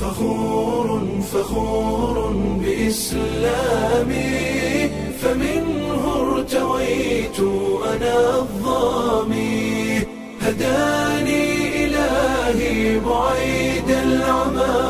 فخور فخور بإسلامي فمنه ارتويت أنا الظامي هداني إلهي بعيد العمى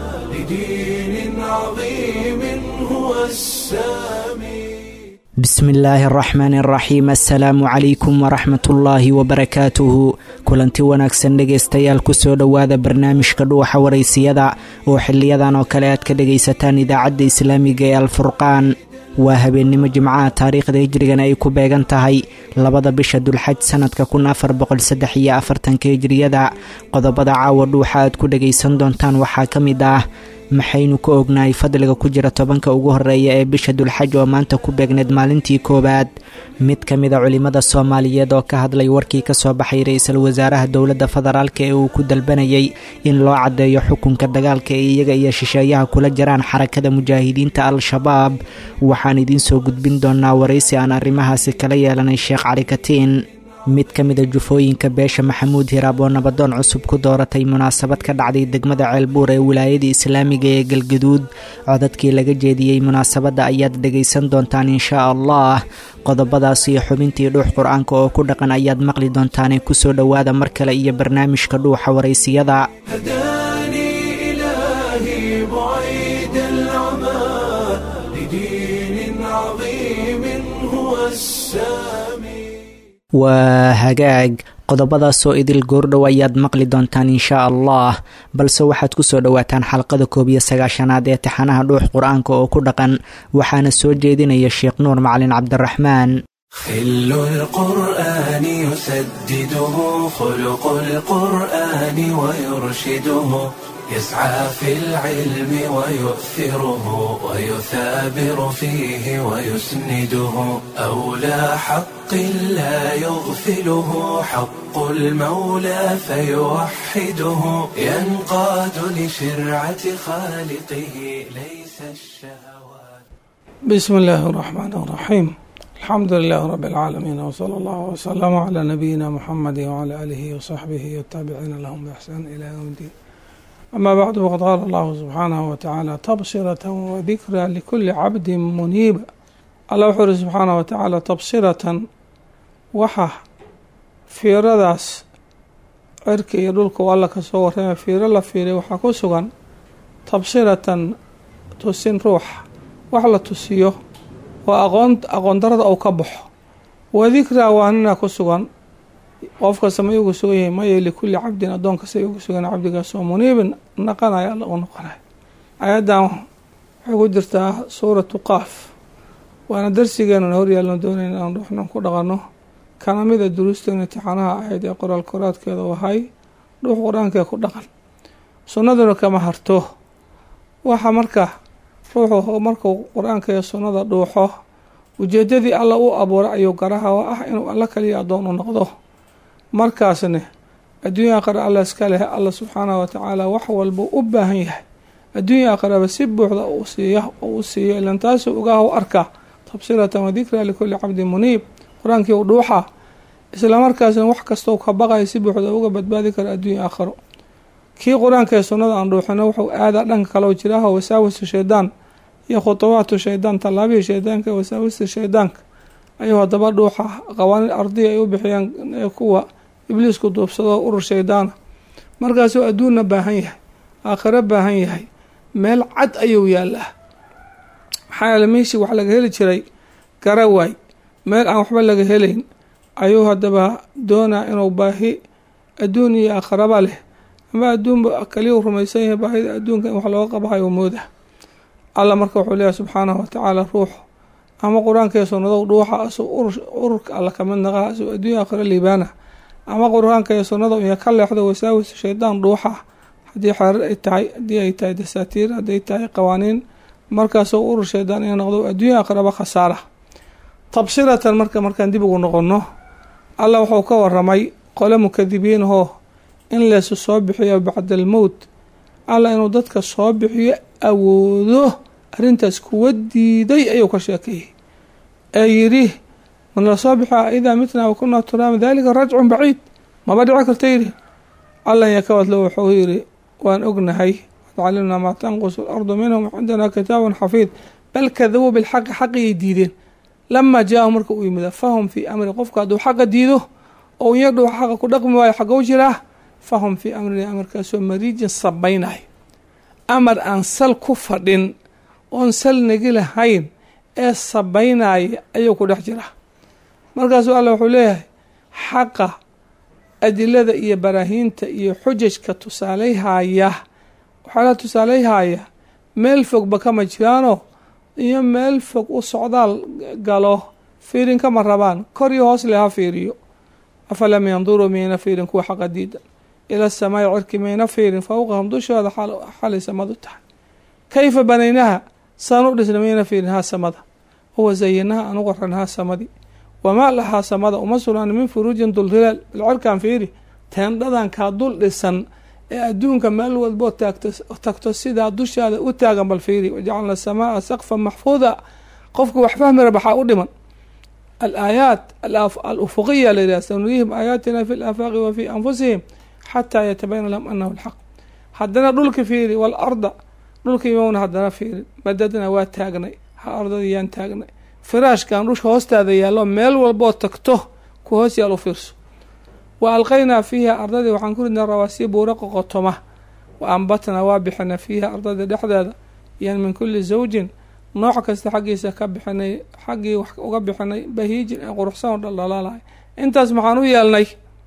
لدين عظيم هو السامي bismi illaahi araxmaani araxiim assalaamu calaykum waraxmatullaahi wabarakaatuhu kulanti wanaagsan dhegaystayaal kusoo dhowaada barnaamijka dhuuxa waraysiyada oo xiliyadan oo kale aad ka dhegaysataan idaacadda islaamiga ee alfurqaan waa habeennimo jimcaha taariikhda hijrigana ay ku beegan tahay labada bisha dulxaj sanadka kun afar boqolsaddex iyo afartanka hijriyada qodobada caawa dhuuxa aad ku dhagaysan doontaan waxaa ka mid ah maxaynu ka ognahay fadliga ku jira tobanka ugu horeeya ee bisha dulxaj oo maanta ku beegneed maalintii koowaad mid ka mida culimmada soomaaliyeed oo ka hadlay warkii ka soo baxay ra-iisul wasaaraha dowladda federaalk ee uu ku dalbanayay in loo caddeeyo xukunka dagaalka ee iyaga iyo shisheeyaha kula jiraan xarakada mujaahidiinta al-shabaab waxaan idiin soo gudbin doonaa waraysi aan arrimahaasi kala yeelanay sheekh cali katiin mid ka mida jufooyinka beesha maxamuud hiraab oo nabadoon cusub ku dooratay munaasabad ka dhacday degmada ceelbuur ee wilaayada islaamiga ee galgaduud codadkii laga jeediyey munaasabadda ayaad dhegaysan doontaan inshaa allah qodobadaas iyo xubintii dhuux qur-aanka oo ku dhaqan ayaad maqli doontaane kusoo dhowaada mar kale iyo barnaamijka dhuuxa waraysiyada هداني إلهي بعيد العمى لدين عظيم هو السامي waa hagaag qodobadaasoo idil goordhow ayaad maqli doontaan inshaa allah balse waxaad kusoo dhowaataan xalqada koob iyo sagaashanaad ee taxanaha dhuux qur-aanka oo ku dhaqan waxaana soo jeedinaya sheekh nuur macalin cabdiraxmaan خل القرآن يسدده خلق القرآن ويرشده يسعى في العلم ويؤثره ويثابر فيه ويسنده أولى حق لا يغفله حق المولى فيوحده ينقاد لشرعة خالقه ليس الشهوات بسم الله الرحمن الرحيم الحمد لله رب العالمين وصلى الله وسلم على نبينا محمد وعلى آله وصحبه والتابعين لهم بإحسان إلى يوم الدين أما بعد فقد قال الله سبحانه وتعالى تبصرة وذكرى لكل عبد منيب الله وحر سبحانه وتعالى تبصرة وحا fiiradaas cirka iyo dhulka waa alla kasoo warrama fiiro la fiiray waxaa ku sugan tabsiratan tusin ruuxa wax la tusiyo oo aqoon aqoon darada uu ka baxo wadikraa waa nina ku sugan qof kasta ma ugu sugan yahay maya likulli cabdin addoon kasta ugu sugan cabdigaas oo muniibin naqanaya alla u noqonaya ayaddan waxay ku jirtaa suuratu qaaf waana darsigeenuna horyaalno doonayna inaan ruuxnan ku dhaqanno kana mida duruusteena imtixaanaha ahayd ee qoraal koraadkeeda wahay dhuux qur-aankee ku dhaqan sunnaduna kama harto waxa marka ruuxu markuu qur-aanka iyo sunnada dhuuxo ujeedadii alla u abuuray ayuu garaha oo ah inuu alla kaliya addoon u noqdo markaasne adduunya aqara alla iska leh alla subxaanahu watacaala wax walbuu u baahan yahay adduunya aqaraba si buuxda uu siiya oo u siiyo ilan taasuu ogaah u arkaa tabsiratan wadikraa likulli cabdin muniib qur-aankii u dhuuxa islamarkaasna wax kastau ka baqaya si buuxda uga badbaadi kara adduunya aakharo kii qur-aanka ee sunnada aan dhuuxino wuxuu aadaa dhanka kale oo jiraaho wasaawisu shaydaan iyo khutubaatu shaydaan tallaabihii shaydaanka wasaawista shaydaanka ayuu haddaba dhuuxa qawaaniin ardiya ay u bixiyaan kuwa ibliisku duubsado urur shaydaana markaasuu adduunna baahan yahay aakhiro baahan yahay meel cad ayuu yaalaa maxaa yeele meeshii wax laga heli jiray garawaay meel aan waxba laga helayn ayuu haddaba doonaa inuu baahi adduun iyo aakharaba leh ama adduunba kaliyu rumaysan yahay baahida adduunka in wax looga qabahayo mooda alla marka wuxuu leeyahay subxaanahu watacaala ruuxu ama qur-aanka iyo sunnadow dhuuxa asuu ururka alla kamid naqaha asuu adduunya aakhiro liibaana ama qur-aanka iyo sunnada iyo ka leexdo wasaawis shaydaan dhuuxa haddii xeerar ay tahay haddii ay tahay dasaatiir hadday tahay qawaaniin markaasoo urur shaydaan ina noqdo adduunya aakhiraba khasaara tabsiratan marka markaan dib ugu noqonno alla wuxuu ka waramay qole mukadibiinahoo in leesu soo bixiyo bacda almowt alla inuu dadka soo bixiyo awoodo arrintaas kuwa diiday ayuu ka sheekeeyey ee yidhi man la soo bixia idaa mitnaa wakunaa turaama dalika rajcun baciid maba dhici karta yidhi allan yakawadlo wuxuu yidhi waan ognahay wacalimnaa maa tanqusu alardu minhum cindana kitaabun xafiid bal kadabuu bilxaqi xaqiyay diideen lamaa jaahu marka uu yimida fahum fii amri qofka hadduu xaqa diido oo inyadhuu xaqa ku dhaqmi waayo xagow jiraa fahum fii amrin amarkaasoo mariijin sabaynayo amar aan sal ku fadhin oon sal nagi lahayn ee sabaynaya ayuu ku dhex jiraa markaasuu alla wuxuu leeyahay xaqa adilada iyo baraahiinta iyo xujajka tusaaleyhaya waxaa la tusaaleyhaya meel fogba kama jiraanoo iyo meel fog u socdaal galo fiirin kama rabaan kor iyo hoos leha fiiriyo afalam yanduruu miyayna fiirin kuwa xaqa diida ila asamaai cirki mayna fiirin fowqahum dushooda xalay samadu tahay kayfa banaynaha saan u dhisna mayna fiirin haa samada huwa zayinaha aan u qoran haa samadii wamaa lahaa samada uma sugnaan min furuujin dulhilaal bilcirkaan fiiri teendhadankaa dul dhisan ee adduunka meel walboo taagto tagto sidaa dushaada u taagan bal fiiri wajacalna asamaaa saqfan maxfuuda qofka wax fahmi rabaxaa u dhiman alaayaat alufuqiya la yidhah sanurihim aayaatina fi laafaaqi wa fii anfusihim xataa yatabayana lahum anahu lxaq haddana dhulka fiiri waalarda dhulka imowna haddana fiiri madadna waa taagnay ha ardadii yaan taagnay firaashkan dhusha hoostaada yaallo meel walboo tagto ku hoos yaal u fiirso wa alqaynaa fiiha ardadii waxaan ku ridnaa rawaasiya buura qoqotoma wa ambatnaa waa bixinay fiiha ardadii dhexdeeda yan min kulli zawjin nooc kasta xaggiisa ka bixinay xaggii wax uga bixinay bahiijin ee quruxsan oo dhaldhalaalahay intaas maxaan u yeelnay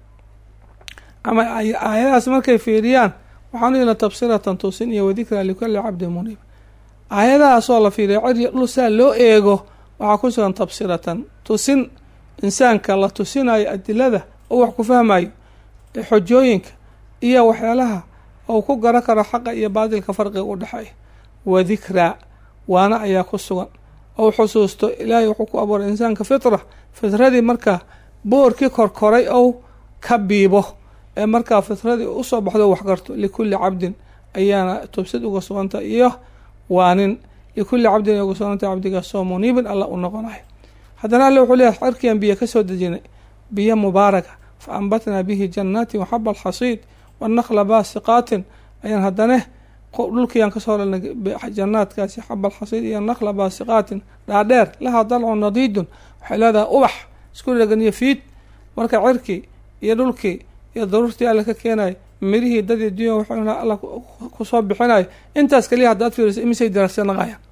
ama aayadahaas markay fiiriyaan waxaan u yeelnay tabsiratan tusin iyo wadikraa likulli cabdin muniib aayadahaasoo la fiiriya cirya dhul saa loo eego waxaa ku sugan tabsiratan tusin insaanka la tusinayo adilada oo wax ku fahmayo xojooyinka iyo waxyaalaha ou ku garan karo xaqa iyo baadilka farqiga u dhexeeya wa dikraa waana ayaa ku sugan ou xusuusto ilaahay wuxuu ku abuuray insaanka fitra fitradii markaa boorkii korkoray ou ka biibo ee markaa fitradii usoo baxdo wax garto likulli cabdin ayaana tubsid uga suganta iyo waanin likulli cabdin ay uga suganta cabdigaasoo muniibin alla u noqonayo haddana alle wuxuu leeyahay cirkian biyo ka soo dejinay biyo mubaaraka fa ambatnaa bihi jannaatin waxaba alxasiid wanakla baasiqaatin ayaan haddane dhulkiiaan kasoo helnay jannaadkaasi xaba alxasiid iyo nakla baasiqaatin dhaadheer lahaa dalcun nadiidun waxay leedahay ubax isku dhegan iyo fiid marka cirkii iyo dhulkii iyo daruurtii alle ka keenayo mirihii dadii dunya wuxuu alla kusoo bixinayo intaas kaliya haddaad fiiriso imisay diraasyanaqayaan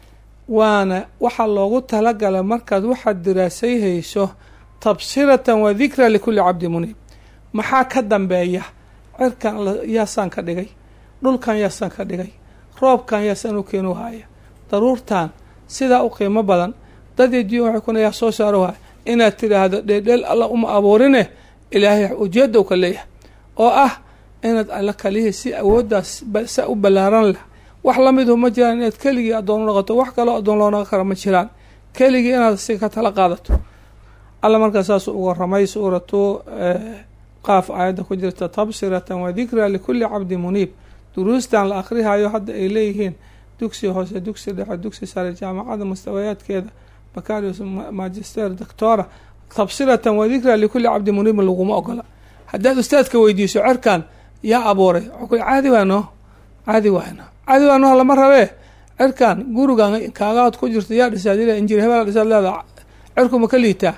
waana waxaa loogu talagalay markaad waxaad diraasay hayso tabsiratan wa dikra likulli cabdi muniib maxaa ka dambeeya cirkan yaasaan ka dhigay dhulkan yaasaan ka dhigay roobkan yaasaan u keenu haya daruurtan sidaa u qiimo badan dadii dunya waxay kuna yaa soo saaro haya inaad tidhaahdo dheeldheel alla uma abuurine ilaahay ujeeda u ka leeyahay oo ah inaad alla kalihii si awooddaas sa u ballaaran leh wax lamidu ma jiraan inaad keligii addoon u noqoto wax kaloo addoon loo noqon kara ma jiraan keligii inaad si ka tala qaadato alla markaa saasuu uga ramay suuratu qaaf aayadda ku jirta tabsiratan wa dikraa likulli cabdi muniib duruustan la akhrihayo hadda ay leeyihiin dugsi hoose dugsi dhexe dugsi sare jaamacada mustawayaadkeeda bakarius magister doctora tabsiratan wa dikraa likulli cabdi muniibin laguma ogola haddaad ustaadka weydiiso cerkan yaa abuuray waxuu caadi waano caadi waano caadi waano lama rabee cerkan gurigan kaagaad ku jirta yaa dhisaad injir hebel dhisaad leeda cerkuma ka liitaa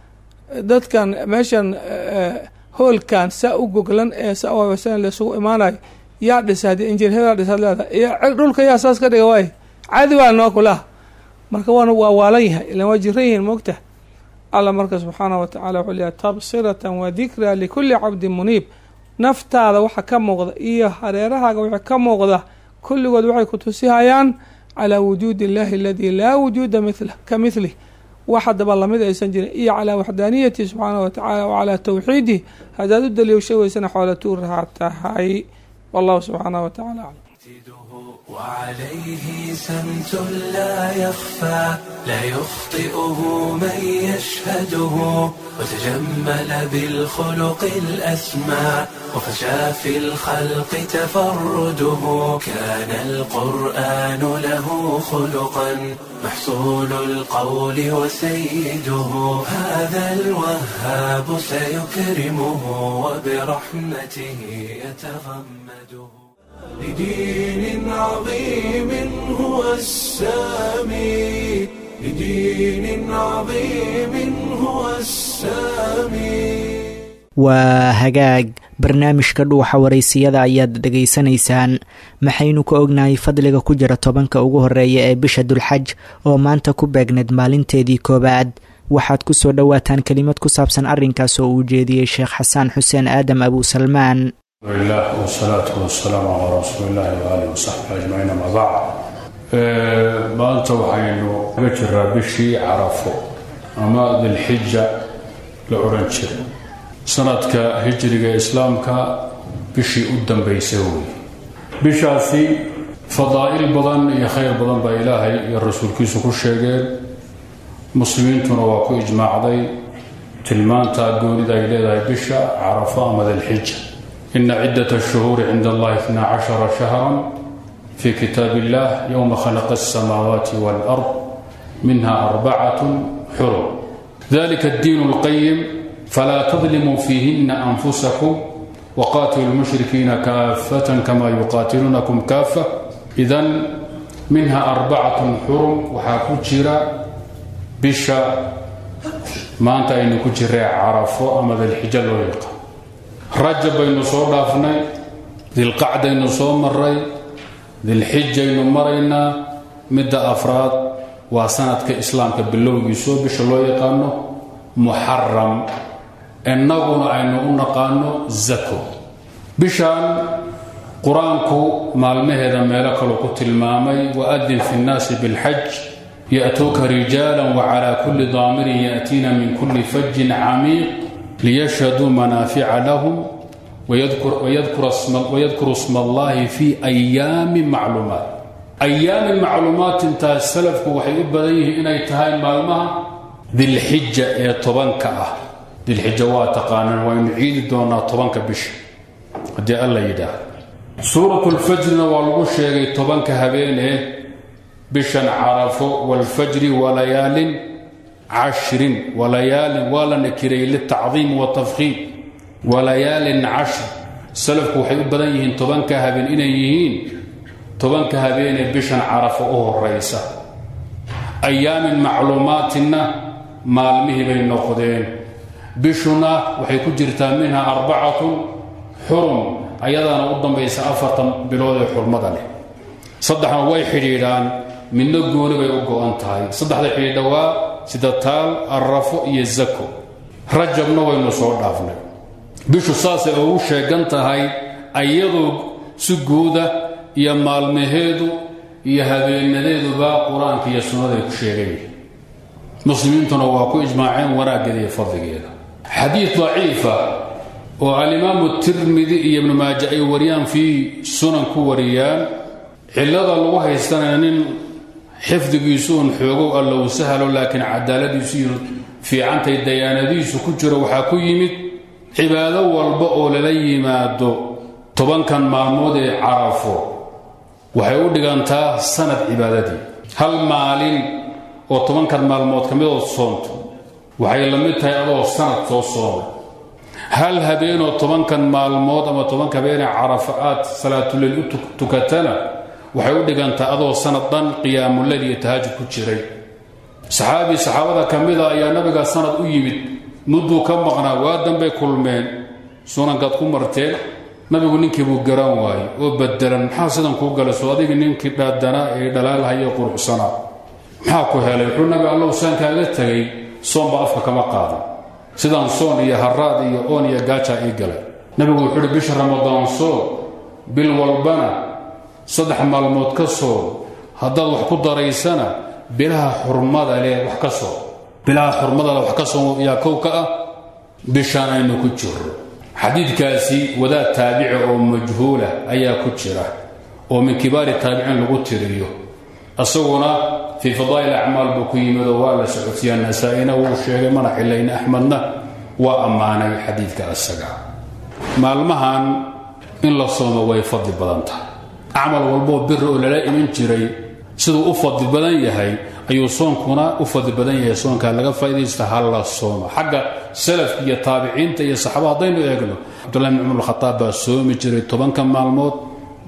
dadkan meeshan hoolkan saa u goglan ee sa laysugu imaanayo yaa dhisa haddii injir hebel dhisaad leeda iyo dhulka yaa saas ka dhiga waay caadi waano kulaha marka waana waa waalan yahay ilan waa jiran yihiin moogta alla marka subxaanah wa tacala wuxuu leeyahay tabsiratan wa dikraa likulli cabdin muniib naftaada waxa ka muuqda iyo hareerahaaga waxa ka muuqda kulligood waxay ku tusihayaan calaa wujuudi illahi aladii laa wujuuda mila ka mihlih wax haddaba lamid aysan jirin iyo calaa waxdaaniyatihi subxaanah wa tacala wa calaa tawxiidih haddaad u daliisha weysana xoola tuuraha tahay wallahu subxaanah wa tacala aclam وعليه سمت لا يخفى لا يخطئه من يشهده وتجمل بالخلق الأسمى وفشى في الخلق تفرده كان القرآن له خلقا محصول القول وسيده هذا الوهاب سيكرمه وبرحمته يتغمده لدين عظيم هو السامي لدين عظيم هو السامي waa hagaag barnaamijka dhuuxa waraysiyada ayaad dhegaysanaysaan maxaynu ka ognahay fadliga ku jira tobanka ugu horeeya ee bisha dulxaj oo maanta ku beegneed maalinteedii koowaad waxaad ku soo dhowaataan kelimad ku saabsan arrinkaas oo uu jeediyey sheekh xasaan xuseen aadam abusalmaan lah wsalaatu wasalaamu calaa rasuuli illahi waaalih wasaxbi ajmaciin ama bacd maanta waxaynu kaga jiraa bishii carafo ama dilxija la odhan jiray sanadka hijriga islaamka bishii u dambaysa wey bishaasi fadaa'il badan iyo khayr badan baa ilaahay iyo rasuulkiisu ku sheegeen muslimiintuna waa ku ijmaacday tilmaanta goonida ay leedahay bisha carafo ama dilxija ina cidat الshuhuuri cinda allahi itna cashara shahra fi kitaab illah yowma khalaqa الsamaawaati wاlأrض minha arbacat xurum dalika اddiin اlqayim fla tظlimuu fiihina anfusakum wqatiluu lmushrikiina kaafatan kama yuqaatiluunakum kaafa idan minha arbacatun xurum waxaa ku jira bisha maanta aynu ku jiree carafo ama dilxijo loo yaqaan rajab baynu soo dhaafnay dilqacdaynu soo maray dilxijaynu maraynaa midda afraad waa sanadka islaamka bilowgiisoo bisha loo yaqaano muxaram innaguna aynu u naqaano zako bishan qur-aanku maalmaheeda meelo kaluu ku tilmaamay waadin fi nnaasi bilxaj ya'tuuka rijaala wacalaa kulli daamirin ya'tiina min kulli fajin camiiq liyashhaduu manaafica lahum wayadkuru sma allahi fi ayaami macluumaat ayaami macluumaat intaas salafku waxay u badan yihiin inay tahay maalmaha dilxija ee tobanka ah dilxijo waa taqaanaan waynu ciidi doonaa tobanka bisha haddii alla yidhaahdo suuratu lfajrina waa lagu sheegay tobanka habeenee bishan carafo waalfajri walayaalin cashrin walayaalin waa la nakirayay litacdiim watafkhiim walayaalin cashr salafku waxay u badan yihiin tobanka habeen inay yihiin tobanka habeenee bishan carafo u horaysa ayaamin macluumaatinna maalmihii bay noqdeen bishuna waxay ku jirtaa minha arbacatun xurum ayadaana u dambaysa afartan bilood ee xurmada leh saddexna way xidhiidhaan midna gooni bay u go-an tahay saddexda xidhiidha waa sida taal arrafo iyo zako rajabna waynu soo dhaafnay bishu saasay ugu sheegan tahay ayadoo si guuda iyo maalmaheedu iyo habeenadeeduba qur-aanka iyo sunnaday ku sheegan yihiin muslimiintuna waa ku ijmaaceen wanaaggeeda iyo fadligeeda xadiid daciifa oo alimaamu tirmidi iyo ibnu maaja ay wariyaan fii sunan ku wariyaan cillada lagu haystanaya nin xifdigiisu un xoogow allow sahalo laakiin cadaaladiisu iyo fiicantay dayaanadiisu ku jiro waxaa ku yimid cibaado walba oo lala yimaado tobankan maalmood ee carafo waxay u dhigantaa sanad cibaadadii hal maalin oo tobankan maalmood ka midood soonto waxay la mid tahay adoo sanad soo soomay hal habeenoo tobankan maalmood ama tobanka habeenee carafa aad salaatuleyl u tukatana waxay u dhigantaa adoo sanad dhan qiyaamuleyl iyo tahajud ku jiray saxaabi saxaabada ka mida ayaa nabiga sanad u yimid mudduu ka maqnaa waa dambay kulmeen sunankaad ku marteen nabigu ninkii buu garan waayey oo badelan maxaa sidan kuu galay soo adiga ninkii dhaadanaa ee dhalaalhayo quruxsanaa maxaa ku helay wuxuu nabi allow saan kaaga tegay soonba afka kama qaadan sidaan soon iyo haraad iyo oon iyo gaajaa ii galay nabigu wuxuu uhi bisha ramadaan soon bil walbana saddex maalmood ka soon haddaad wax ku daraysana bilaha xurmada leh wax ka soon bilaha xurmadale wax ka soon yaa kow ka ah bishaan aynu ku jirro xadiidkaasi wadaad taabici oo majhuula ayaa ku jira oo min kibaari taabiciin lagu tiriyo isaguna fii fadaa'il acmaal buu ku yimid oo waa la socodsiiyaa nasaa-ina wuu sheegay mana xilayna axmedna waa ammaanay xadiidka isaga maalmahan in la soomo way fadli badan tahay acmal walboo biri oo lala iman jiray siduu u fadli badan yahay ayuu soonkuna u fadli badan yahay soonkaa laga faa'idaysta ha la sooma xagga salafka iyo taabiciinta iyo saxaaba haddaynu eegno cabdullahi bn cumar alkhataab baa soomi jiray tobanka maalmood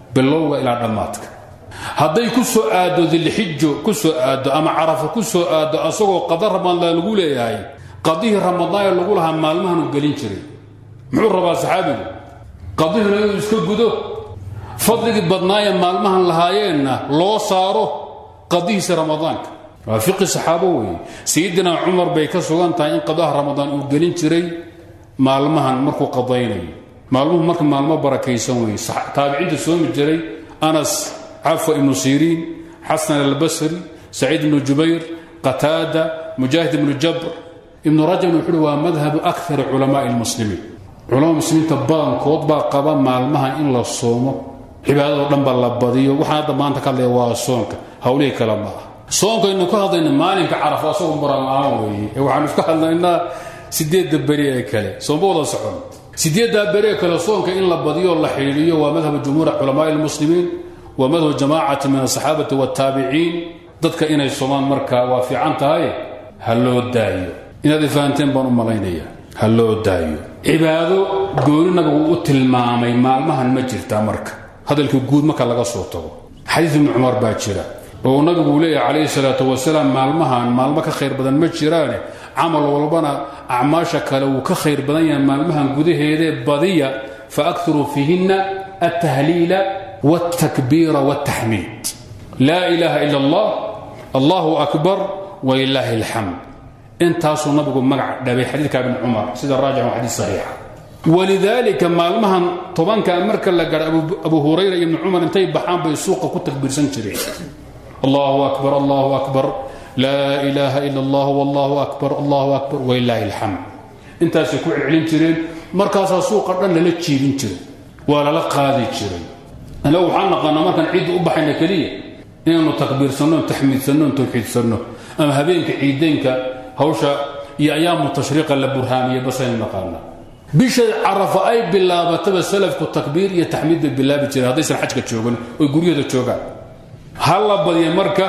bilowga ilaa dhammaadka hadday ku soo aaddo dilxijo ku soo aaddo ama carafa ku soo aaddo asagoo qada ramadaan lagu leeyahay qadihii ramadaanee lagu lahaa maalmahan uu gelin jiray muxuu rabaa saxaabigu qadihina inuu iska gudo fadligii badnaayee maalmahan lahaayeenna loo saaro qadihiisa ramadaanka waa fiqi saxaabo weeye sayidina cumar bay ka sugan tahay in qadaha ramadaan uu gelin jiray maalmahan markuu qadaynayo maalmuhu marka maalmo barakaysan weeye taabiciinta soomi jiray anas cafwa ibnu siriin xasan albasri saciid ibnu jubayr qataada mujaahid ibnu jabr ibnu rajabna wuxuuhi waa madhabu akari culamaai lmuslimiin culamada muslimiinta badankood baa qaba maalmaha in la soomo cibaadado dhan ba la badiyo waxaan hadda maanta ka hadlaya waa soonka hawlihii kale ma ah soonkaynu ka hadlayna maalinka carafo asagoo muran-aan weeye ee waxaanu iska hadlaynaa sideedda beri ee kale sooma wada socon sideeddaa beri ee kale soonka in la badiyo la xidhiiriyo waa madhabu jumhuur culamaai lmuslimiin waa madhabu jamaacati min asaxaabati waataabiciin dadka inay soomaan marka waa fiican tahay ha loo daayo inaad ifahanteen baan u malaynaya ha loo daayo cibaado gooni nabigu u tilmaamay maalmahan ma jirtaa marka hadalka guud marka laga soo tago xadiis ibnu cumar baa jira oo nabigu uu leeyahay calayhi salaatu wasalaam maalmahan maalmo ka khayr badan ma jiraane camal walbana acmaasha kale wuu ka khayr badan yahay maalmahan gudaheedee badiya fa akiruu fiihinna altahliila waltakbiira waltaxmiid laa ilaaha ila allah allahu akbar walilaahi alxamd intaasuu nabigu magac dhabay xadiidka ibn cumar sida raajix waa xadiis saxiixa walidaalika maalmahan tobanka marka la gaadho abu hurayra iyo ibnu cumar intay baxaan bay suuqa ku takbiirsan jireen allahu akbar allahu akbar laa ilaaha ila allah wallahu akbar allahu akbar walilaahi alxamd intaasay ku celcelin jireen markaasaa suuqa dhan lala jiibin jiray waa lala qaadi jiray anagu waxaan naqaanaa markaan ciidda u baxayna keliya inaanu takbiirsanno taxmiidsanno tawxiidsanno ama habeenka ciideynka hawsha iyo ayaamu tashriiqa la burhaamiye basaynu naqaanaa bisha carafa ay bilaabataba salafku takbiir iyo taxmiid bay bilaabi jireen haddaysan xajka joogan oy guryahooda joogaan ha la badiya marka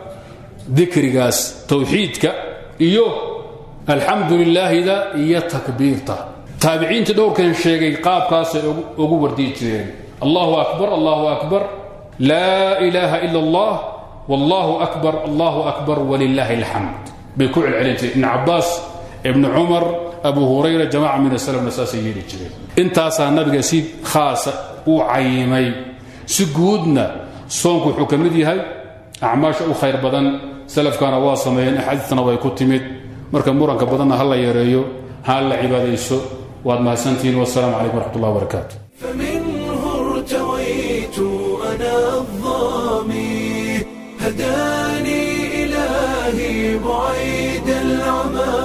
dikrigaas tawxiidka iyo alxamdu lilaahida iyo takbiirta taabiciintii dhowrkan sheegay qaabkaasay ugu wardiyi jireen allahu akbar allahu akbar laa ilaaha ila allah wallahu akbar allahu akbar walilaahi alxamd bay ku celcelin jireen ibn cabaas ibnu cumar abu hurayra jamaca min asalafna saasay yeeli jireen intaasaa nabiga si khaasa u cayimay si guudna soonku wuxuu ka mid yahay acmaasha u khayr badan salafkana waa sameeyeen axaadiistana way ku timid marka muranka badanna ha la yareeyo ha la cibaadayso waad mahadsantihiin wasalaamu calaykum waraxmat ullah wabarakaatu فمنه ارتويت أنا الظامي هداني إلهي بعيد العمى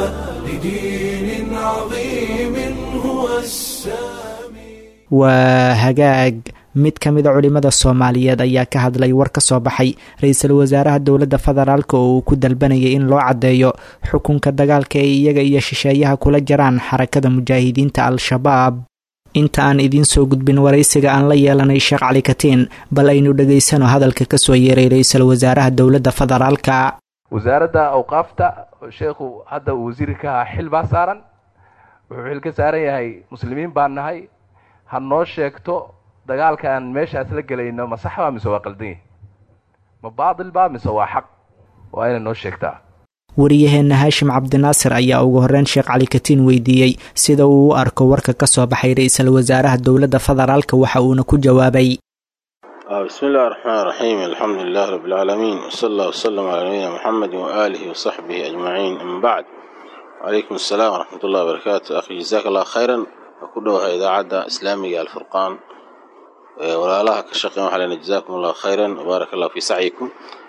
لدين عظيم هو السامي waa hagaag mid ka mida culimmada soomaaliyeed ayaa ka hadlay war ka soo baxay ra-iisul wasaaraha dowladda federaalk oo uu ku dalbanayay in loo caddeeyo xukunka dagaalka ay iyaga iyo shisheeyaha kula jiraan xarakada mujaahidiinta al-shabaab inta aan idiin soo gudbin waraysiga aan la yeelanay sheekh cali katiin bal aynu dhegaysano hadalka kasoo yeeray ra-iisul wasaaraha dowladda federaalka wasaaradda awqaafta sheekhu hadda uu wasiiri ka ahaa xil baa saaran wuxuu xil ka saaran yahay muslimiin baan nahay ha noo sheegto dagaalka aan meeshaas la gelayno ma sax baa mise waa qaldan yahi ma baatil baa mise waa xaq waa inay noo sheegtaa wariyaheenna haashim cabdinaasir ayaa ugu horreyn sheekh cali katiin weydiiyey sida uu u arko warka ka soo baxay ra-iisul wasaaraha dowladda federaalka waxa uuna ku jawaabay بسم الله الرحمن الرحيم الحمد لله رب العالمين وصلى الله وسلم على نبينا محمد وآله وصحبه أجمعين أما بعد وعليكم السلام ورحمة الله وبركاته أخي جزاك الله خيرا وكلها إذاعة إسلامية الفرقان ولا الله كشقين وحلنا جزاكم الله خيرا وبارك الله في سعيكم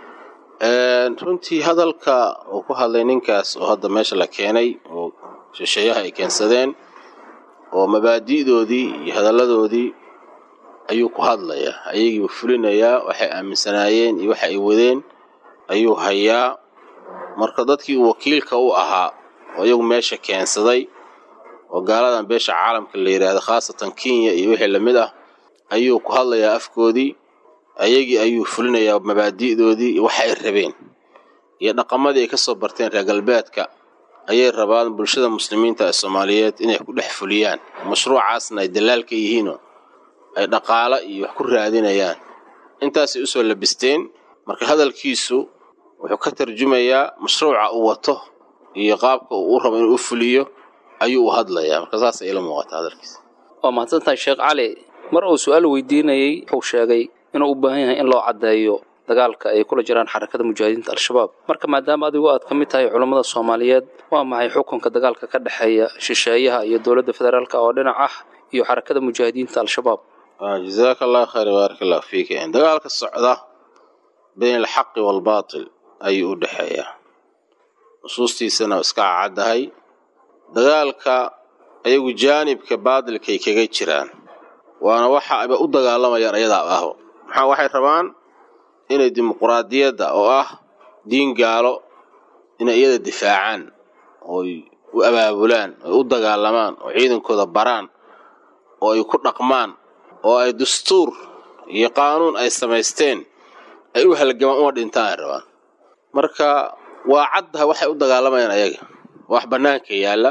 runtii hadalka uu ku hadlay ninkaas oo hadda meesha la keenay oo shisheeyaha ay keensadeen oo mabaadi'doodii iyo hadalladoodii ayuu ku hadlayaa ayagiibu fulinayaa waxay aaminsanaayeen iyo waxa ay wadeen ayuu hayaa marka dadkii uu wakiilka u ahaa oo iyagu meesha keensaday oo gaaladan beesha caalamka la yidhaahdo khaasatan kenya iyo wixii lamid ah ayuu ku hadlayaa afkoodii ayagii ayuu fulinayaa mabaadi'doodii iyo waxa ay rabeen iyo dhaqamadii ay ka soo barteen reer galbeedka ayay rabaan bulshada muslimiinta ee soomaaliyeed inay ku dhex fuliyaan mashruucaasna ay dalaal ka yihiinoo ay dhaqaalo iyo wax ku raadinayaan intaasay usoo labisteen marka hadalkiisu wuxuu ka tarjumayaa mashruuca uu wato iyo qaabka uu u rabo inuu u fuliyo ayuu u hadlayaa marka saasay ila muuqata hadalkiisa waa mahadsantahay sheekh cali mar uu su-aal weydiinayey wuxuu sheegay inuu u baahan yahay in loo caddeeyo dagaalka ay kula jiraan xarakada mujaahidiinta al-shabaab marka maadaama adigu aad ka mid tahay culammada soomaaliyeed waa maxay xukunka dagaalka ka dhexeeya shisheeyaha iyo dowladda federaalka oo dhinac ah iyo xarakada mujaahidiinta al-shabaab jazaaka allah khayr baarak allah fiik dagaalka socda bayn alxaqi waalbaatil ayuu u dhexeeyaa nusuustiisana iska caddahay dagaalka ayagu jaanibka baatilkay kaga jiraan waana waxa ayba u dagaalamayaan ayadaa aho maxaa waxay rabaan inay dimuquraadiyadda oo ah diin gaalo inay iyada difaacaan ooy u abaabulaan oy u dagaalamaan oo ciidankooda baraan oo ay ku dhaqmaan oo ay dastuur iyo qaanuun ay samaysteen ay u halgamaan uma dhintaan ay rabaan marka waa caddaha waxay u dagaalamayaan ayaga wax bannaanka yaalla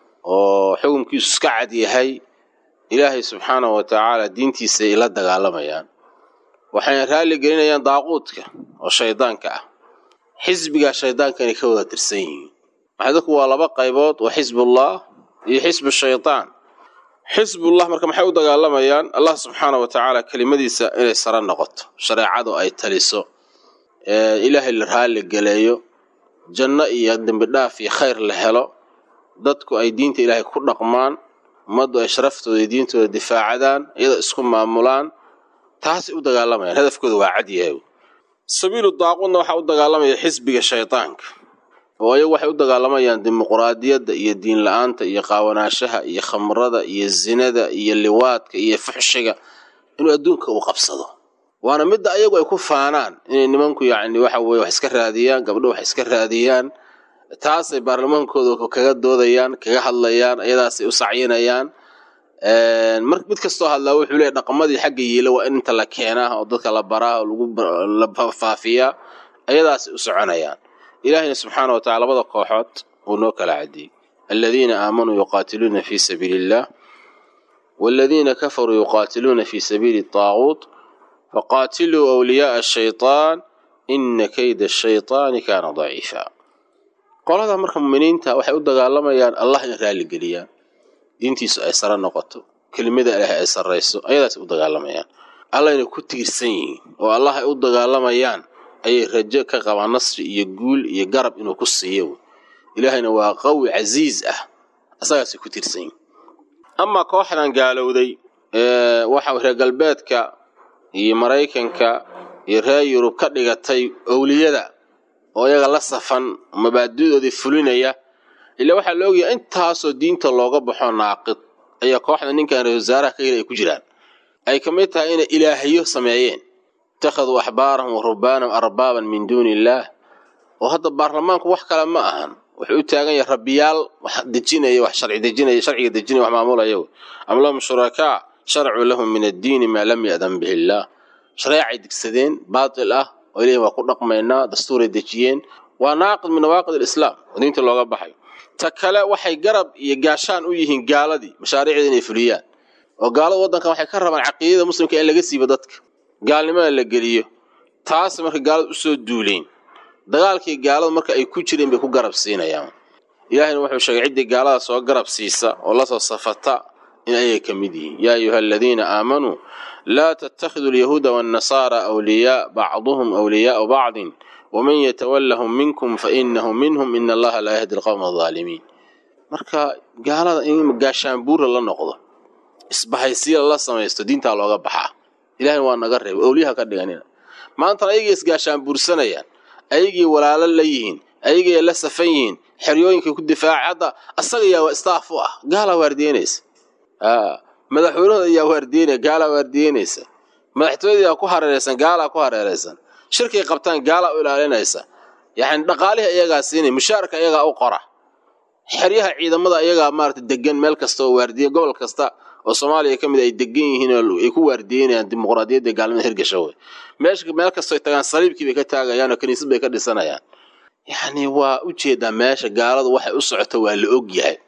oo xukunkiisu iska cad yahay ilaahay subxaanahu wa tacaala diintiisay la dagaalamayaan waxayna raalli gelinayaan daaquudka oo shaydaanka ah xisbigaa shaydaanka inay ka wada tirsan yihiin maxay dadku waa laba qaybood waa xisbullah iyo xisbu shaydaan xisbullah marka maxay u dagaalamayaan allah subxaanahu wa tacaala kelimadiisa inay sare noqoto shareecadu ay taliso ilaahay la raalli geleeyo janno iyo dembi dhaaf iyo khayr la helo dadku ay diinta ilaahay ku dhaqmaan ummaddu ay sharaftooda iyo diintooda difaacadaan iyadoo isku maamulaan taasay u dagaalamayaan hadafkooda waa cad yahay sabiilu daaquudna waxaa u dagaalamaya xisbiga shaydaanka oo ayagu waxay u dagaalamayaan dimuquraadiyadda iyo diin la-aanta iyo qaawanaashaha iyo khamrada iyo zinada iyo liwaadka iyo fuxshiga inuu adduunka uu qabsado waana midda ayagu ay ku faanaan inay nimanku yacni waxa weye wax iska raadiyaan gabdho wax iska raadiyaan taasay baarlamaankooda kaga doodayaan kaga hadlayaan iyadaasay u sacyinayaan mar mid kastoo hadlaa wuxuu leeyahy dhaqamadii xagga yiila waa in inta la keenaa oo dadka la baraa oo lagu la faafiyaa ayadaasay u soconayaan ilaahayna subxaana wa tacala labada kooxood uu noo kala cadiyey aladiina aamanuu yuqaatiluuna fii sabiili illah waaladiina kafaruu yuqaatiluuna fii sabiili taaguut faqaatiluu awliyaaa ashaytaan ina kayda ashaytaani kaana daciifa qolada marka muminiinta waxay u dagaalamayaan allah in raalligeliyaan diintiisu ay sare noqoto kelimada ilaahay ay sarrayso ayadaasay u dagaalamayaan allah inay ku tiirsan yihiin oo allah ay u dagaalamayaan ayay rajo ka qabaan nasri iyo guul iyo garab inuu ku siiyo ilaahayna waa qawi casiiz ah asagaasay ku tiirsan yihiin amaa kooxdan gaalowday waxa reer galbeedka iyo maraykanka iyo reer yurub ka dhigatay owliyada oo iyaga la safan mabaadidoodii fulinaya ilaa waxaa la ogyahay intaasoo diinta looga baxo naaqid ayaa kooxda ninkan ra wasaaraha ka yeli ay ku jiraan ay ka mid tahay inay ilaahiyo sameeyeen ittakhaduu axbaarahum wa rubaanahum arbaaban min duuni illaah oo hadda baarlamaanku wax kale ma ahan wuxuu u taagan yahay rabbiyaal wax dejinaya wax sharci dejinaya sharciga dejinaya wax maamulaya am lahum shurakaa sharcuu lahum min addiini maa lam ya'dan bihi illaah shareecay degsadeen baatil ah oo ilahi waa ku dhaqmaynaa dastuuray dejiyeen waa naaqid min nawaaqid alislaam oo diinta looga baxay ta kale waxay garab iyo gaashaan u yihiin gaaladii mashaariicda inay fuliyaan oo gaalada waddankan waxay ka rabaan caqiidada muslimka in laga siibo dadka gaalnimada la geliyo taas marka gaalada usoo duuleen dagaalkii gaaladu marka ay ku jireen bay ku garab siinayaan ilaahayna wuxuu sheegay ciddii gaalada soo garab siisa oo lasoo safata in ayay ka mid yihiin yaa ayuha aladiina aamanuu laa tattakhiduu alyahuuda waannasaara awliyaa bacduhum awliyaau bacdin waman yatawallahum minkum fainahu minhum ina allaha laa yahdi alqowma aldaalimiin marka gaalada in gaashaanbuura la noqdo isbahaysiya la samaysto diintaa looga baxaa ilahayna waa naga reebay owliyaha ka dhiganina maantana ayagii isgaashaanbuursanayaan ayagii walaalo la yihiin ayagii la safan yihiin xeryooyinkay ku difaaca hadda asaga yaa waa istaaf u ah gaalaa waardiyeynaysa madaxweynahooda ayaa waardiyeynaya gaalaa waardiyeynaysa madaxtooyada yaa ku hareeraysan gaalaa ku hareeraysan shirkay qabtaan gaalaa u ilaalinaysa yani dhaqaalihii iyagaa siinay mushaarka iyagaa u qora xeryaha ciidamada iyagaa maarata degan meel kasta oo waardiye gobol kasta oo soomaaliya ka mid ay degan yihiin oo ay ku waardiyeynayaan dimuqraadiyadda gaalnimada hirgasha wey meesha meel kastoo ay tagaan saliibkii bay ka taagayaan oo kiniisad bay ka dhisanayaan yacni waa ujeedaa meesha gaaladu waxay u socoto waa la og yahay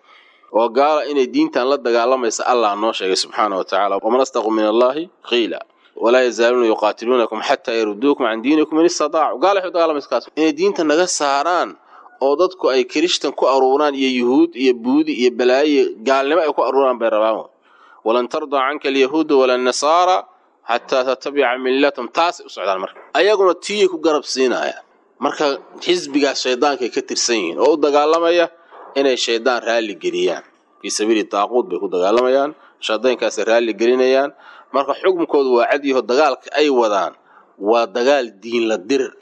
oo gaala inay diintan la dagaalamaysa allah noo sheegay subxaana wa tacala waman astaqu min allahi qiila walaa yazaaluuna yuqaatiluunakum xataa yaruduukum can diinikum in istataacu gaala waxay u dagaalamaysa kaas inay diinta naga saaraan oo dadku ay kirishtan ku aruuraan iyo yuhuud iyo buudi iyo balaayo gaalnimo ay ku aruuraan bay rabaan walan tardaa canka alyahuuda wala nasaara xataa tatabica millatum taasay u socdaan marka ayaguna tiiyay ku garab siinayaan marka xisbigaas shaydaankay ka tirsan yihiin oo u dagaalamaya inay shaydaan raalli geliyaan fii sabiili daaquud bay ku dagaalamayaan shaydaankaasay raalli gelinayaan marka xukunkoodu waa cadyaho dagaalka ay wadaan waa dagaal diinla dirir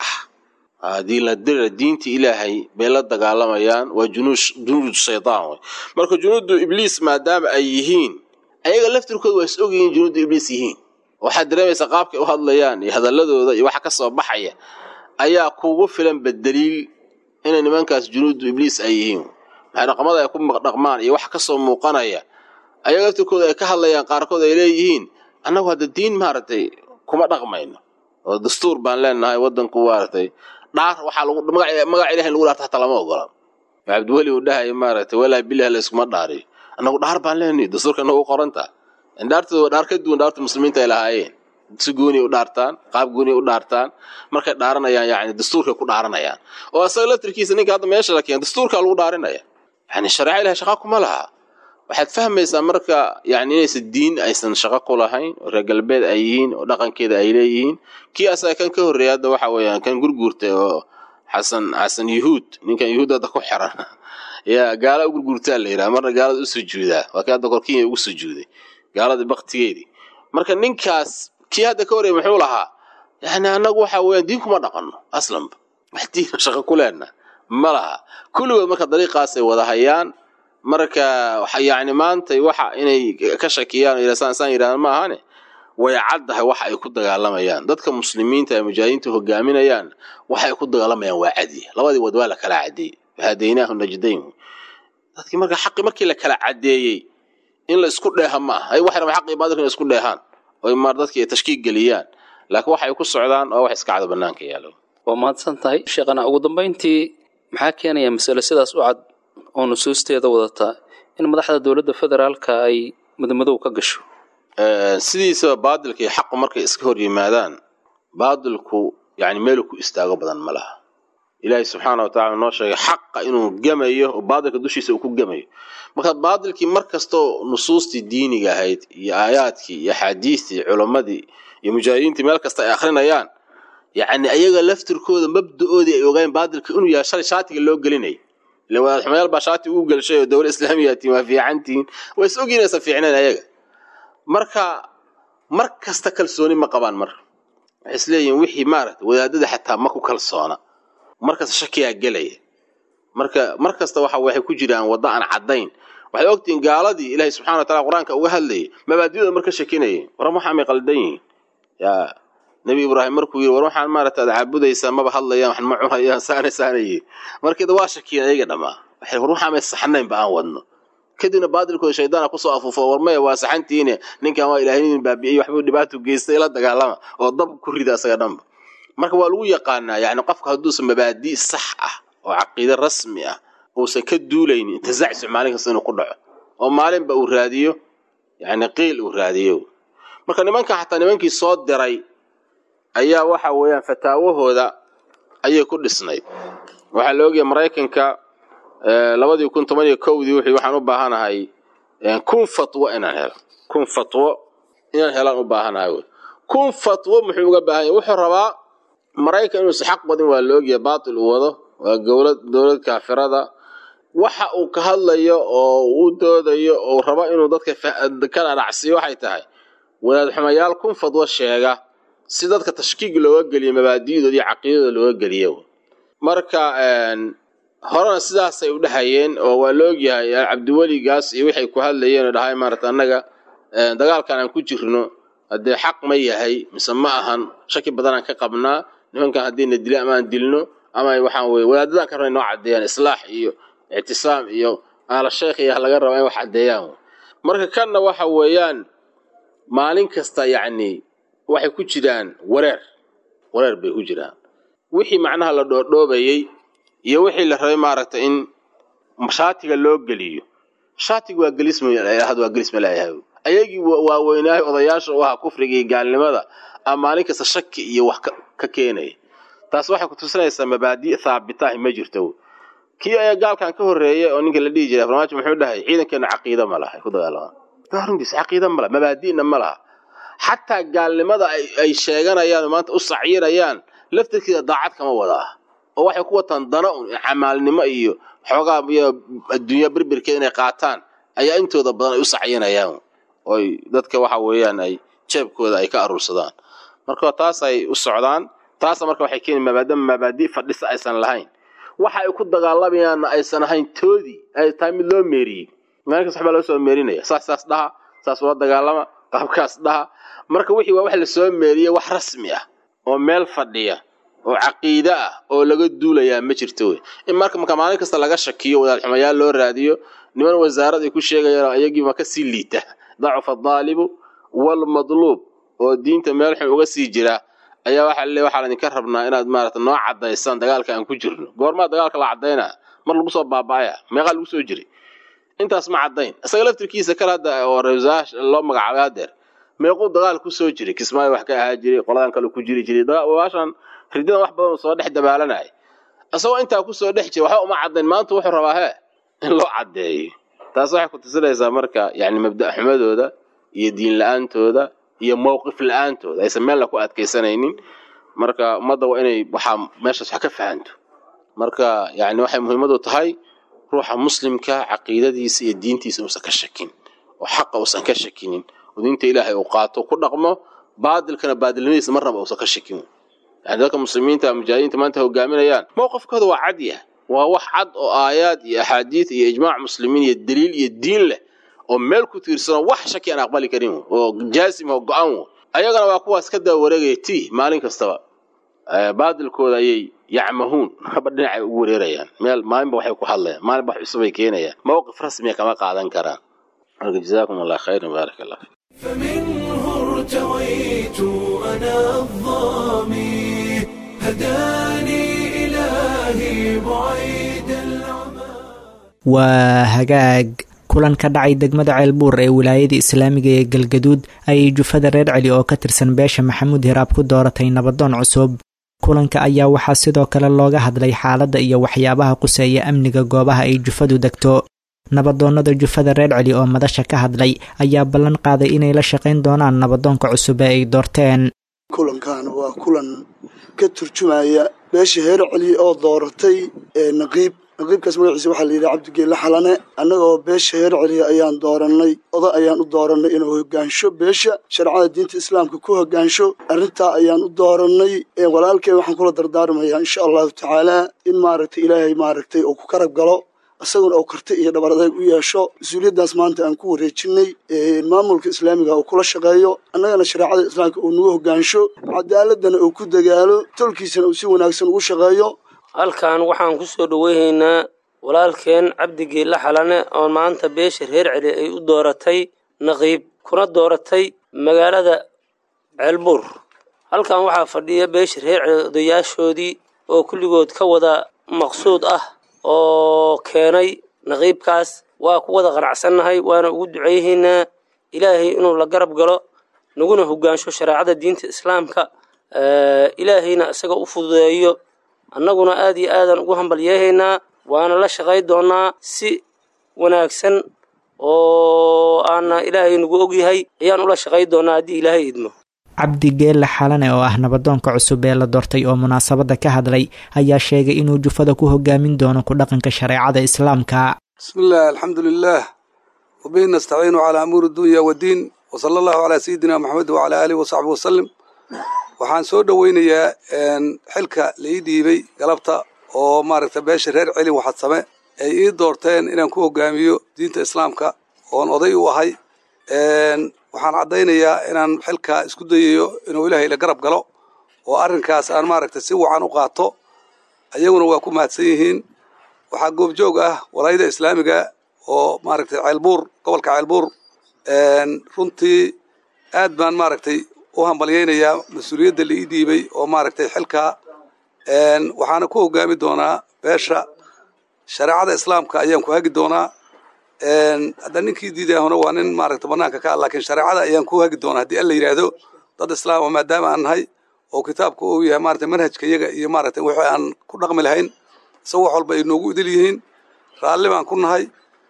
ah diinla dirir diinta ilaahay bay la dagaalamayaan waa junuud shaydaan wey marka junuudu ibliis maadaama ay yihiin ayaga laftirkooda waa is ogyihiin junuudu ibliis yihiin waxaad dareemaysaa qaabkay u hadlayaan iyo hadaladooda iyo waxa ka soo baxaya ayaa kugu filan bedeliil inay nimankaas junuudu ibliis ay yihiin maxay dhaqmada ay ku dhaqmaan iyo waxa kasoo muuqanaya ayaga laftirkooda ay ka hadlayaan qaarkood ay leeyihiin annagu hadda diin maaragtay kuma dhaqmayno oo dastuur baan leenahay wadanku maaragtay dhaar waxaa lagu magaca ilahay lagu dhaarta hataa lama ogola cabdiweli uu dhahay maaragtay walaa bilah layskuma dhaariyo annagu dhaar baan leenahay dastuurka nagu qoranta dhaartooda waa dhaar ka duwan dhaarta muslimiinta ay lahaayeen si gooniy u dhaartaan qaab gooniy u dhaartaan markay dhaaranayaan yani dastuurkay ku dhaaranayaan oo asaga laftirkiisa ninka hadda meesha la keena dastuurkaa lagu dhaarinaya yani shareeca ilahay shaqa kuma laha waxaad fahmaysaa marka yani inaysan diin aysan shaqo ku lahayn oo reer galbeed ay yihiin oo dhaqankeeda ay leeyihiin kii asaga kan ka horreeya hadda waxa weeyaan kan gurguurtay oo xasan xasan yuhuud ninkan yuhuud hadda ku xiran yaa gaala u gurguurtaa la yidhaha marna gaalada u sujuudaa waa kii hadda korkinya ugu sujuuday gaaladii baktigeedii marka ninkaas kii hadda ka horreeyay muxuu lahaa yani annagu waxa weeyaan diin kuma dhaqanno aslanba wax diina shaqo ku leenna ma laha kulligood marka dariiqaasay wada hayaan marka yani maanta waxa inay ka shakiyaan saan yidhahdan ma ahane way caddahay waxa ay ku dagaalamayaan dadka muslimiinta ee mujaahidiinta hogaaminayaan waxa ay ku dagaalamayaan waa cadiy labadii wad waa la kala cadeeyey wahadaynaahu najdayn dadkii marka xaqi markii la kala cadeeyey in la isku dheeha ma aha ay waxay rabaan xaqii baadilka in isku dheehaan oo maar dadkii ay tashkiig geliyaan laakiin waxay ku socdaan oo wax iska cado bannaanka yaalo waa mahadsan tahay sheekhana ugu dambayntii maxaa keenaya masale sidaas u cad oo nusuusteeda wadata in madaxda dowladda federaalka ay madmadow ka gasho sidiisaba baadilka iyo xaqu markay iska hor yimaadaan baadilku yani meelu ku istaago badan ma laha ilaahay subxaana wa tacala noo sheegay xaqa inuu gemayo oo baadilka dushiisa uu ku gemayo marka baadilkii mar kastoo nusuustii diiniga ahayd iyo aayaadkii iyo axaadiistii culammadii iyo mujaahidiintii meel kasta ay akhrinayaan yacni ayaga laftirkooda mabda-oodii ay ogaayeen baadilka inuu yahay shalay shaatiga loo gelinay ile wadaad xumayaal baa shaati ugu gelshay oo dowla islaamiya tiin waa fiicantihiin waa is ogyiin aysan fiicnayn ayaga marka mar kasta kalsooni ma qabaan marka waxay isleeyihiin wixii maaragta wadaadada xataa ma ku kalsoona markasta shakiyaa gelaya marka mar kasta waxa waxay ku jiraan wadda aan caddayn waxay ogtihiin gaaladii ilaahay subxana wa tacala qur-aanka uga hadlayay mabaadiyooda marka shakinayay waran waxaamay qaldan yihiin yaa nebi ibraahim markuu yidhi war waxaan maaragta ad caabudaysaa maba hadlayaan waxan ma cunayaan saana saanayi markeeda waa shakiyeen ayaga dhammaa waxay war waxaamay saxnaynba aan wadno kadibna baadilkooda shaydaana kusoo afuufo war maya waa saxantiine ninkan waa ilaahinin baabi'iyey waxbuu dhibaato geystay la dagaalama oo dab ku rida asaga dhanba marka waa lagu yaqaanaa yani qofka hadduusan mabaadi' sax ah oo caqiide rasmi ah uusan ka duulaynin intazacsu maalin kasta inuu ku dhaco oo maalinba uu raadiyo yani qiil uu raadiyo marka nimanka xataa nimankii soo diray ayaa waxa weeyaan fataawahooda ayay ku dhisnayd waxaa la ogyahay maraykanka labadii kun toban iyo kowdii wuxuu waxaan u baahanahay kun fatwo inaan helo kun fatwo inaan helaan u baahanahay wy kun fatwo muxuu uga baahan yahy wuxuu rabaa maraykan inuusa xaq wadin waa la ogyahay baatil uu wado waa gowlad dowlad kaafirada waxa uu ka hadlayo oo uu doodayo oo rabo inuu dadka ka dhadhacsiyo waxay tahay wadaad xumayaal kun fadwo sheega si dadka tashkiig looga geliyo mabaadi'dooda iyo caqiidadooda looga geliyo marka horena sidaasay u dhahayeen oo waa la ogyahay cabdiweligaas iyo waxay ku hadlayeen oo dhahay maarata annaga dagaalkan aan ku jirno haddee xaq ma yahay mise ma ahan shaki badanaan ka qabnaa nimankan haddiina dilo ama aan dilno ama waxaan weye wadaadadan ka rabna inoo caddeeyaan islaax iyo ictisaam iyo aala sheekh iyo laga raba in wax caddeeyaan marka kanna waxa weeyaan maalin kasta yacni waxay ku jiraan wareer wareer bay ku jiraan wixii macnaha la dhoodhoobayey iyo wixii la rabay maaragtay in mashaatiga loo geliyo shaatigu waa gelismahad waa gelisma leeyahay ayagii waaweynaahay odayaasha u ahaa kufriga iyo gaalnimada a maalin kasta shaki iyo wax ka keenaya taas waxay ku tusinaysaa mabaadi' thaabitaah ma jirto kii ayaa gaalkan ka horreeyay oo ninka la dhihi jiray farmaajo muxuu dhahay ciidankeena caqiida ma laha ay ku dagaalamaan runtiis caqiida ma laha mabaadi'na ma laha xataa gaalnimada ay sheeganayaan oo maanta u sacyirayaan laftirkeeda daacad kama wada ah oo waxay ku wataan dana un camaalnimo iyo xoogaa iyo adduunya birbirkeeda inay qaataan ayaa intooda badan ay u sacyinayaan oy dadka waxa weeyaan ay jeebkooda ay ka aruursadaan marka taas ay u socdaan taasa marka waxay keeni maadaama mabaadi fadhisa aysan lahayn waxa ay ku dagaalamayaanna aysan ahayn toodii ay tahay mid loo meeriyey maalinkas waxbaa loo soo meerinaya saas saas dhaha saas ula dagaalama qaabkaas dhaha marka wixii waa wax lasoo meeriyey wax rasmi ah oo meel fadhiya oo caqiide ah oo laga duulayaa ma jirto wey in marka marka maalin kasta laga shakiyo wadaadxumayaal loo raadiyo niman wasaarad ay ku sheegayaan ayagiiba ka sii liita dacufa adaalibu walmadluub oo diinta meel xun uga sii jira ayaa waxaa le waxaa laydinka rabnaa inaad maarata noo cadaysaan dagaalka aan ku jirno goormaa dagaalka la cadaynaa mar lagu soo baaba'aya meeqaa lagu soo jiray intaas ma caddayn isaga laftirkiisa kale hadda oo reesaash loo magacaabay hadeer meequu dagaal ku soo jiray kismaayo wax ka ahaa jiray qoladan kale ku jiri jiray waashan ridadan wax badan soo dhex dabaalanaya isagoo intaa kusoo dhex jira waxba uma caddayn maanta wuxuu rabaa hee in loo caddeeyo taas waxay ku tusinaysaa marka yani mabda' xumadooda iyo diin la-aantooda iyo mowqif la-aantooda aysan meelna ku adkaysanaynin marka ummadda waa inay waxaa meeshaas wax ka fahanto marka yani waxay muhiimadu tahay ruuxa muslimka caqiidadiisa iyo diintiisa uusan ka shakin oo xaqa uusan ka shakinin oo diinta ilaahay uu qaato ku dhaqmo baadilkana baadilnimadiisa marnaba uusan ka shakin yani dadka muslimiinta mujaahidiinta maanta hogaaminayaan mowqifkooda waa cad yah waa wax cad oo aayaad iyo axaadiid iyo ijmaac muslimiin iyo daliil iyo diin leh oo meel ku tiirsanoo wax shaki aan aqbali karin oo jaasim oo go-an wo ayagana waa kuwaas ka daba wareegaya ti maalin kastaba baadilkooda ayay yacmahuun haba dhinacay ugu wareerayaan meel maalinba waxay ku hadlayaan maalinba wax cusub ay keenayaan mowqif rasmiya kama qaadan karaan marka jazaakum allah khayran baarak allah fiik فمنه ارتويت أنا الظامي هداني إلهي بعيد العمى waa hagaag kulan ka dhacay degmada ceelbuur ee wilaayada islaamiga ee galgaduud ayay jufada reer celi oo ka tirsan beesha maxamuud hiraab ku dooratay nabadoon cusub kulanka ayaa waxaa sidoo kale looga hadlay xaaladda iyo waxyaabaha quseeya amniga goobaha ay jufadu degto nabadoonnada jufada reer celi oo madasha ka hadlay ayaa ballan qaaday inay la shaqayn doonaan nabadoonka cusub ee ay doorteen kulankan waa kulan ka turjumaya beesha heer celi oo dooratay ee naqiib naqiibkaas magaciisa waxaa la yidhi cabdigeelle xalane annagoo beesha heer celiya ayaan doorannay oda ayaan u doorannay inuu hogaansho beesha shareecada diinta islaamka ku hogaansho arrintaa ayaan u doorannay walaalkeen waxaan kula dardaarmayaa insha allahu tacaalaa in maaragtay ilaahay maaragtay uu ku karab galo isaguna uu karti iyo dhabar adeeg u yeesho mas-uuliyaddaas maanta aan ku wareejinay maamulka islaamiga uu kula shaqeeyo annagana shareecada islaamka uu nagu hogaansho cadaaladana uu ku dagaalo tolkiisana uu si wanaagsan ugu shaqeeyo halkan waxaan ku soo dhoweynaynaa walaalkeen cabdigeelle xalane oo maanta beesha reer celi ay u dooratay naqiib kuna dooratay magaalada ceelbuur halkan waxaa fadhiya beesha reer celi odayaashoodii oo kulligood ka wada maqsuud ah oo keenay naqiibkaas waa ku wada qanacsannahay waana ugu duceyhaynaa ilaahay inuu la garab galo naguna hogaansho shareecada diinta islaamka ilaahayna isaga u fududeeyo annaguna aad iyo aadaan ugu hambalyeehaynaa waana la shaqay doonaa si wanaagsan oo aana ilaahay nagu ogyahay ayaan ula shaqay doonaa haddii ilaahay idmo cabdi geelle xalane oo ah nabadoonka cusub ee la doortay oo munaasabadda ka hadlay ayaa sheegay inuu jufada ku hogaamin doono ku dhaqanka shareecada islaamka bismi illah alxamdu lilah wabihi nastaciinu calaa amuuri dunya waddiin wasala allahu calaa sayidina maxamed wacalaa aalihi wasaxbi wasalim waxaan soo dhoweynayaa xilka lai dhiibay galabta oo maaragta beesha reer celi waxadsame ay ii doorteen inaan ku hogaamiyo diinta islaamka oon oday u ahay waxaan caddaynayaa inaan xilka isku dayayo inuu ilaahay la garab galo oo arrinkaas aan maaragta si wacan u qaato ayaguna waa ku mahadsan yihiin waxaa goobjoog ah walaayada islaamiga oo maaragtay ceelbuur gobolka ceelbuur runtii aad baan maaragtay u hambalyaynayaa mas-uuliyadda la ii dhiibay oo maaragtay xilkaa waxaana ku hogaami doonaa beesha shareecada islaamka ayaan ku hagi doonaa hadda ninkii diidahuna waa nin maaragta banaanka ka ah laakiin shareecada ayaan ku hagi doonaa haddii alla yidhaahdo dad islaam oo maadaama aan nahay oo kitaabka uu yahay maarata manhajka iyaga iyo maarata wixii aan ku dhaqmi lahayn isaga wax walba ay noogu idil yihiin raalli baan ku nahay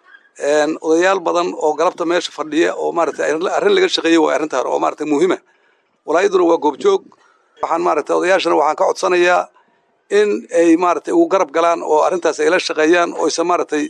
odayaal badan oo galabta meesha fadhiya oo maarata arrin laga shaqeeyey waa arrintaan oo maarata muhiima walaayaduna waa goobjoog waxaan maarata odayaashana waxaan ka codsanayaa in ay maaragtay ugu garab galaan oo arrintaas ay la shaqeeyaan oo aysan maaragtay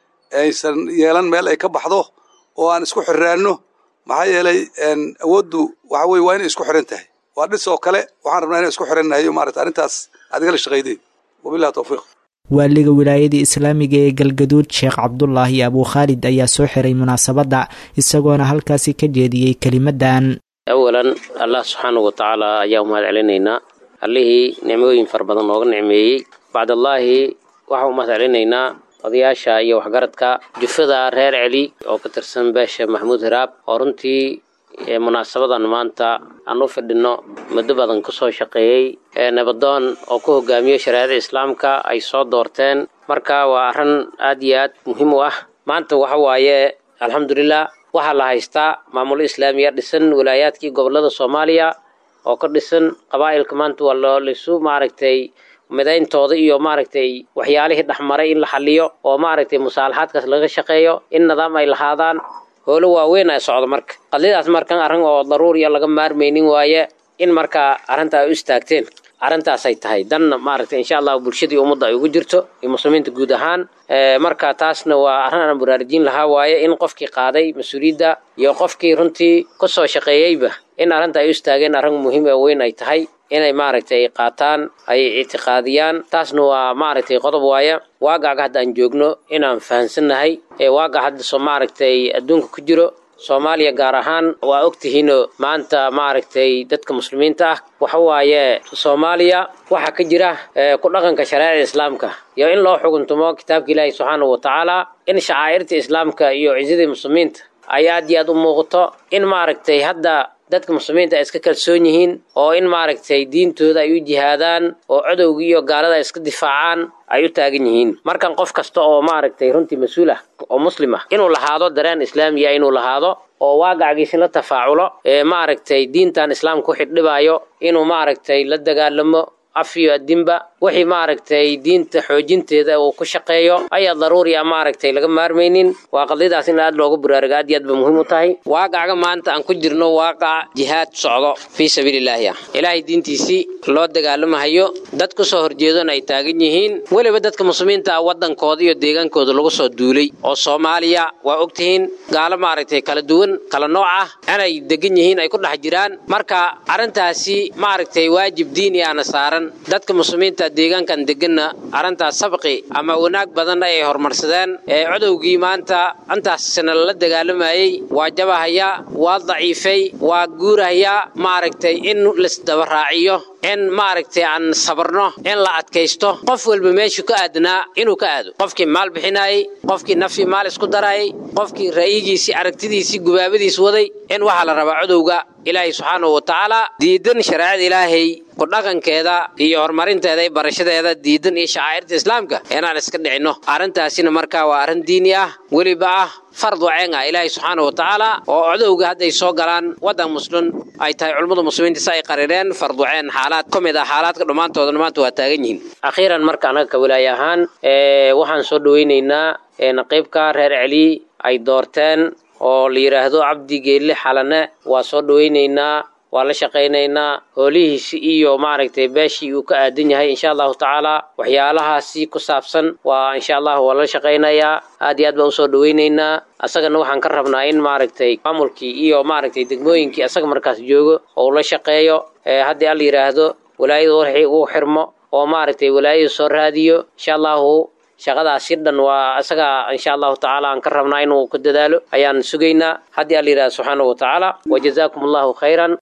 aysan yeelan meel ay ka baxdo oo aan isku xirraanno maxaa yeelay awooddu waxa weye waa inay isku xiran tahay waa dhis oo kale waxaan rabnaa inaan isku xirannahay maarata arrintaas aad igala shaqaydeen wabillahi tawfiiq waaliga wilaayadii islaamiga ee galgaduud sheekh cabdulaahi abuu khaalid ayaa soo xiray munaasabadda isagoona halkaasi ka jeediyey kelimadan awalan allah subxaanahu wa tacaala ayaa umahad celinaynaa allihii nicmooyin fara badan nooga nicmeeyey bacdallaahi waxaa umahad celinaynaa odayaasha iyo waxgaradka jufada reer celi oo ka tirsan beesha maxamuud hiraab oo runtii munaasabadan maanta aan u fidhinno muddo badan kusoo shaqeeyey nabadoon oo ku hogaamiyey shareecada islaamka ay soo doorteen marka waa arrin aad iyo aad muhiim u ah maanta waxa waaye alxamdulilah waxaa la haystaa maamulo islaamiya dhisan walaayaadkii gobolada soomaaliya oo ka dhisan qabaa'ilka maanta waa loo lisu maaragtay midayntooda iyo maaragtay waxyaalihii dhexmaray in la xaliyo oo maaragtay musaalaxaadkaas laga shaqeeyo in nidaam ay lahaadaan howlo waaweyn ay socdo marka qadlidaas markan arrin oo daruuriya laga maarmaynin waaye in markaa arrinta ay u istaagteen arrintaasay tahay danna maaragtay insha allahu bulshadii ummadda ay ugu jirto iyo muslimiinta guud ahaan marka taasna waa arrin aan baraarujin lahaa waaye in qofkii qaaday mas-uuliyadda iyo qofkii runtii kusoo shaqeeyeyba in arrinta ay u istaageen arrin muhiim oo weyn ay tahay inay maaragtay qaataan ay ictiqaadiyaan taasna waa maaragtay qodob waaya waagaaga hadda aan joogno inaan fahansannahay ee waaga hadda soo maaragtay adduunka ku jiro soomaaliya gaar ahaan waa ogtihiinoo maanta maaragtay dadka muslimiinta ah waxa waaye soomaaliya waxaa ka jira ku dhaqanka shareecada islaamka iyo in loo xuguntumo kitaabka ilaahi subxaanahu wa tacaala in shacaa'irta islaamka iyo cisadii muslimiinta ay aad iyo aad u muuqato in maaragtay hadda dadka muslimiinta ay iska kalsoon yihiin oo in maaragtay diintooda ay u jihaadaan oo cadowga iyo gaalada ay iska difaacaan ay u taagan yihiin markan qof kasta oo maaragtay runtii mas-uul ah oo muslim ah inuu lahaado dareen islaamiya inuu lahaado oo waagacgiisi la tafaaculo ee maaragtay diintan islaamka wixii dhibaayo inuu maaragtay la dagaalamo af iyo adinba wixii maaragtay diinta xoojinteeda uu ku shaqeeyo ayaa daruuri a maaragtay laga maarmaynin waa qadiyadaas in aad loogu baraarugo aad iyo aad ba muhiim u tahay waaqaca maanta aan ku jirno waaqac jihaad socdo fii sabiilillaahi ah ilaahay diintiisii loo dagaalamahayo dad ku soo horjeedona ay taagan yihiin weliba dadka muslimiinta ah waddankooda iyo deegaankooda lagu soo duulay oo soomaaliya waa ogtihiin gaalo maaragtay kala duwan kala nooc ah inay degan yihiin ay ku dhex jiraan marka arrintaasi maaragtay waajib diini aana saaran dadka muslimiinta deegaankan deganna arrintaas sabqi ama wanaag badan ay horumarsadeen ee codowgii maanta intaasna lala dagaalamayey waa jabahaya waa daciifay waa guurahaya maaragtay in laisdaba raaciyo in maaragtay aan sabarno in la adkaysto qof walba meeshuu ka aadnaa inuu ka aado qofkii maal bixinayey qofkii nafii maal isku darayay qofkii ra'yigiisii aragtidiisii gubaabadiis waday in waxaa la rabaa codowga ilaahay subxaanahu wa tacaala diidan shareecada ilaahay ku dhaqankeeda iyo horumarinteeda iyo barashadeeda diidan iyo shacaa'irta islaamka inaan iska dhicinno arrintaasina markaa waa arrin diini ah weliba ah fardu ceen ah ilaahay subxaanahu wa tacaala oo codowga hadday soo galaan waddan muslim ay tahay culummada muslimiinta si ay qarireen fardu ceen xaalaad ka mid ah xaalaadka dhammaantooda maanta waa taagan yihiin akhiiran marka anaga ka walaay ahaan waxaan soo dhoweynaynaa naqiibka reer celi ay doorteen oo la yidhaahdo cabdi geelle xalane waa soo dhoweynaynaa waa la shaqaynaynaa hoolihiisi iyo maaragtay beeshii uu ka aadan yahay insha allahu tacaala waxyaalahaasi ku saabsan waa insha allahu waa la shaqaynayaa aad iyo aad baan usoo dhoweynaynaa asagana waxaan ka rabnaa in maaragtay maamulkii iyo maaragtay degmooyinkii asaga markaas joogo oo ula shaqeeyo haddii alla yidhaahdo walaayada warxii uu xirmo oo maaragtay walaayada soo raadiyo insha allahu shaqadaasi dhan waa isaga insha allahu tacaala aan ka rabnaa inuu ku dadaalo ayaan sugaynaa haddii alla yidhahda subxaanahu wa tacaala wajazaakum allahu khayran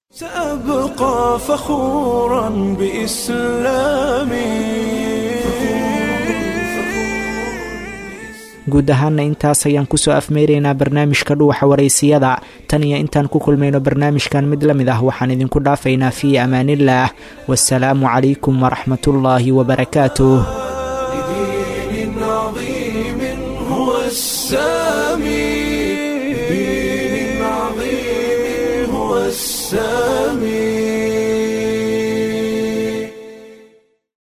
سأبقى فخورا بإسلامي guud ahaana intaas ayaan kusoo afmeyraynaa barnaamijka dhuuxa waraysiyada tan iyo intaan ku kulmayno barnaamijkan mid la mid ah waxaan idinku dhaafaynaa fii amaanillaah wasalaamu calaykum waraxmatullaahi wabarakaatuh لدين عظيم هو السامي سل